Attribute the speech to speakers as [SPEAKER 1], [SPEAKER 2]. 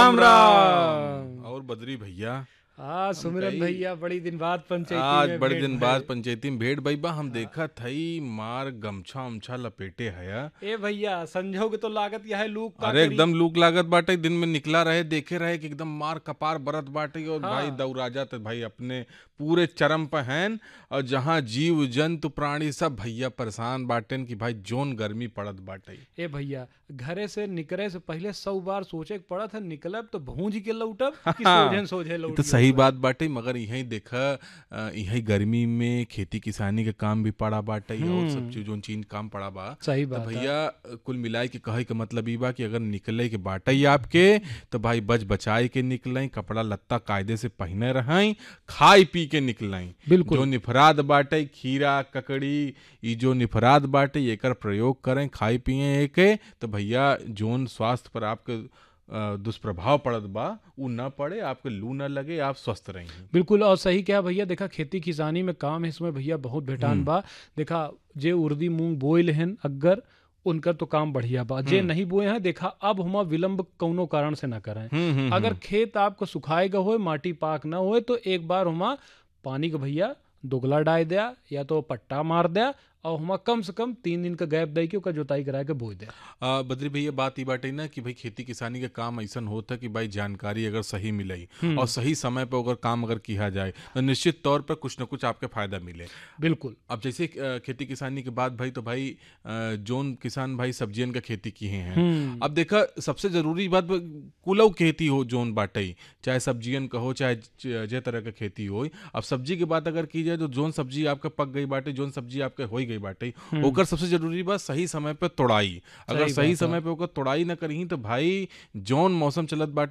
[SPEAKER 1] राम राम
[SPEAKER 2] और बद्री भैया
[SPEAKER 1] हाँ सुमिरन
[SPEAKER 2] कही-
[SPEAKER 1] भैया बड़ी दिन बाद पंचायती
[SPEAKER 2] आज
[SPEAKER 1] में
[SPEAKER 2] बड़े
[SPEAKER 1] भेंट
[SPEAKER 2] दिन
[SPEAKER 1] भइल।
[SPEAKER 2] बाद पंचायती में भेड़ भैया हम देखा थई मार गमछा उमछा लपेटे हया
[SPEAKER 1] ए भैया संजोग तो लागत यह है लूक का
[SPEAKER 2] अरे
[SPEAKER 1] करी।
[SPEAKER 2] एकदम लूक लागत बाटे दिन में निकला रहे देखे रहे कि एकदम मार कपार बरत बाटे और
[SPEAKER 1] हाँ।
[SPEAKER 2] भाई दौरा जात भाई अपने पूरे चरम पे हैं और जहाँ जीव जंतु प्राणी सब भैया परेशान बाटेन कि भाई जोन गर्मी पड़त बाटे
[SPEAKER 1] ए भैया घरे से निकले से पहले सौ बार सोचे के पड़त है निकलब तो भूंज के लौटब कि सोझे सोझे
[SPEAKER 2] ये
[SPEAKER 1] लौट
[SPEAKER 2] तो सही बात बाटे मगर यही देखा अ, यही गर्मी में खेती किसानी के काम भी पड़ा बाटे और सब चीज जोन चीज काम पड़ा बा
[SPEAKER 1] सही
[SPEAKER 2] तो
[SPEAKER 1] बात है
[SPEAKER 2] भैया कुल मिलाए के कहे के मतलब ई बा कि अगर निकले के बाटा ही आपके तो भाई बच बचाए के निकलें कपड़ा लत्ता कायदे से पहने रहें खाई पी के निकलें
[SPEAKER 1] बिल्कुल
[SPEAKER 2] जो निफराद बाटे खीरा ककड़ी ई जो निफराद बाटे एकर प्रयोग करें खाई पिए एके तो भैया जोन स्वास्थ्य पर आपके अ, दुष्प्रभाव पड़त बा उ न पड़े आपके लू न लगे आप स्वस्थ रहें
[SPEAKER 1] बिल्कुल और सही क्या भैया देखा खेती किसानी में काम है इसमें भैया बहुत भेटान बा देखा जे उर्दी मूंग बोइल हन अगर उनकर तो काम बढ़िया बा जे नहीं बोए हैं देखा अब हम विलंब कौनो कारण से ना करें
[SPEAKER 2] हम्म हम्म
[SPEAKER 1] अगर खेत आपको सुखाएगा होए माटी पाक ना होए तो एक बार हुमा पानी का भैया दोगला डाल दिया या तो पट्टा मार दिया और हुमा कम से कम तीन दिन का गैप दे के ओकर जोताई करा के बोई दिया
[SPEAKER 2] आ, बद्री भैया बात ई बाटे ना कि भाई खेती किसानी के काम ऐसा होता है कि भाई जानकारी अगर सही मिले और सही समय पर अगर काम अगर किया जाए तो निश्चित तौर पर कुछ ना कुछ आपके फायदा मिले
[SPEAKER 1] बिल्कुल
[SPEAKER 2] अब जैसे अ, खेती किसानी के बाद भाई तो भाई अ, जोन किसान भाई सब्जियन का खेती किए हैं अब देखा सबसे जरूरी बात ब- कुलव खेती हो जोन बाटे चाहे सब्जियन का हो चाहे ज- जे तरह का खेती हो अब सब्जी की बात अगर की जाए तो जोन सब्जी आपका पक गई बाटे जोन सब्जी आपके हो गई बाटे ओकर सबसे जरूरी बात सही समय पे तोड़ाई अगर
[SPEAKER 1] सही
[SPEAKER 2] सही
[SPEAKER 1] बात है।
[SPEAKER 2] समय पे ओकर तोड़ाई ना करी तो भाई जोन मौसम चलत बाटे